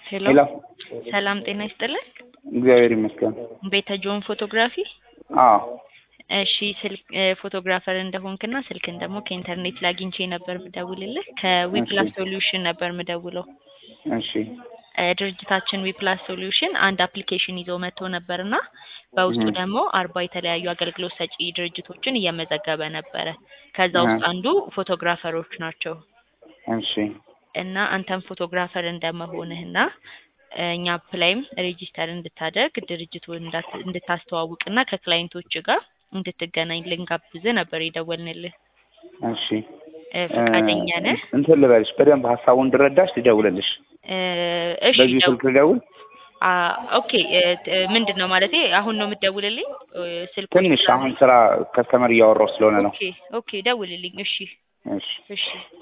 ሄሎ ሄሎ ሰላም ጤና ይስጥልን። እግዚአብሔር ይመስገን። ቤተ ጆን ፎቶግራፊ። አዎ እሺ ስልክ ፎቶግራፈር እንደሆንክና ስልክን ደግሞ ከኢንተርኔት ላይ አግኝቼ ነበር ምደውልልህ። ከዊፕላስ ሶሉሽን ነበር ምደውለው። እሺ እ ድርጅታችን ዊፕላስ ሶሉሽን አንድ አፕሊኬሽን ይዞ መጥቶ ነበርና በውስጡ እህ። ደግሞ አርባ የተለያዩ አገልግሎት ሰጪ ድርጅቶችን እየመዘገበ ነበረ። ከዛ ውስጥ እህ። አንዱ ፎቶግራፈሮች ናቸው እሺ እና አንተም ፎቶግራፈር እንደመሆንህና እ እኛ አፕ ላይም ሬጂስተር እንድታደርግ ድርጅቱን እንዳት- እንድታስተዋውቅና ከክላይንቶች ጋር እንድትገናኝ ልንጋብዝህ ነበር የደወልንልህ። እሺ እ ፈቃደኛ ነህ? እንትን ልበልሽ በደንብ ሀሳቡን እንድረዳሽ ልደውልልሽ። እ እሺ በዚህ ደው- ስልክ ልደውል? አ ኦኬ እ ት- ምንድን ነው ማለቴ አሁን ነው የምትደውልልኝ? እ ስልኩ ትንሽ አሁን ስራ ከስተመር እያወራሁ ስለሆነ ነው። ኦኬ ኦኬ ደውልልኝ። እሺ እሺ እሺ